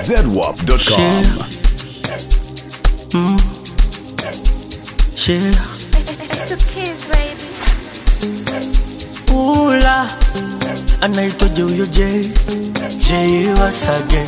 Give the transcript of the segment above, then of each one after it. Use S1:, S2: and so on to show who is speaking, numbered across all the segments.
S1: ZWAP.com.
S2: Yeah.
S3: It's the kids, baby.
S2: Ula anaitwaje huyo J J once again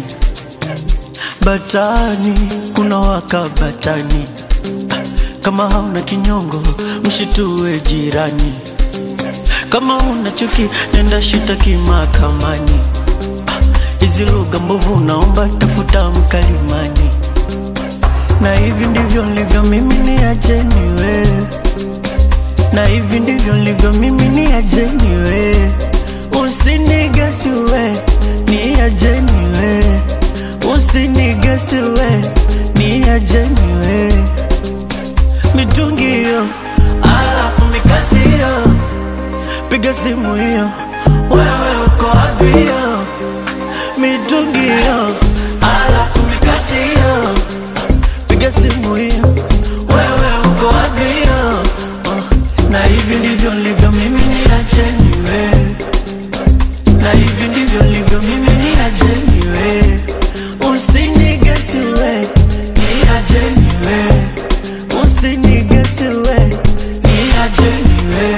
S2: Batani kuna waka batani Ah, kama hauna kinyongo mshitue jirani kama una chuki nenda shitaki mahakamani Ah, hizi lugha mbovu naomba tafuta mkalimani na hivi ndivyo nilivyo mimi ni ajeni wewe na hivi ndivyo nilivyo mimi ni ajeni we usinigesi we ni ajeni we usinigesi we ni ajeni we mitungi hiyo alafu mikasi hiyo piga simu hiyo wewe uko wapi hiyo mitungi hiyo alafu mikasi hiyo piga simu hiyo wewe uko wapi hiyo uh, na hivi ndivyo nilivyo mimi ni ajeni we na hivi ndivyo nilivyo mimi ni ajeni we usinigesi we ni ajeni we usinigesi we ni ajeni we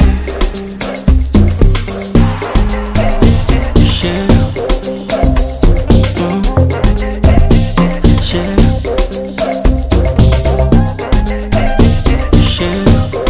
S2: Share. Mm. Share. Share.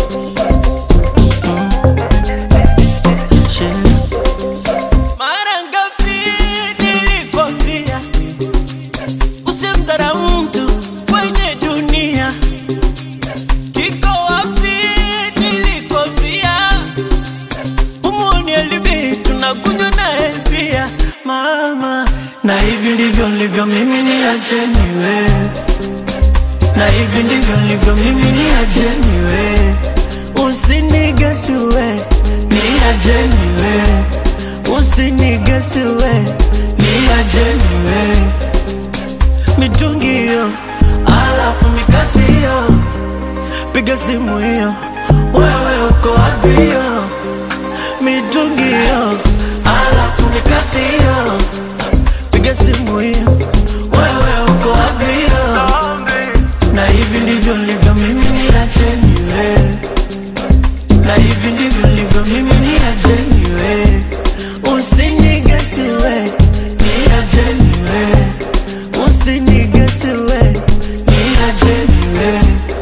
S2: Share. Mara ngapi nilikwambia usimdharau mtu kwenye dunia? Kiko wapi nilikwambia umuoni alibi tunakunywa naye pia mama, na hivi ndivyo nilivyo mimi, ni acheni wewe na hivi ndivyo nilivyo mimi, ni ajeni we, usinigesi we, ni ajeni we, usinigesi we, ni ajeni we, mitungi hiyo, alafu mikasi hiyo, piga simu hiyo, wewe uko wapi hiyo, mitungi hiyo, alafu mikasi hiyo, piga simu hiyo, wewe uko wapi hiyo na hivi ndivyo nilivyo mimi ni ajeni we na hivi ndivyo nilivyo mimi ni ajeni we usinigesi we ni ajeni we usinigesi we ni ajeni we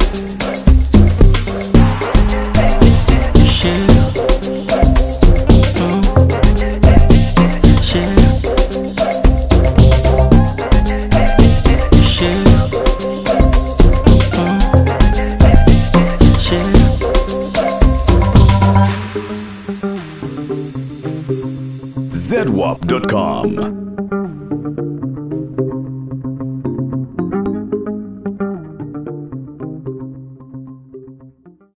S2: Share. Mm. Share. Share. Share.
S1: ZWAP.com.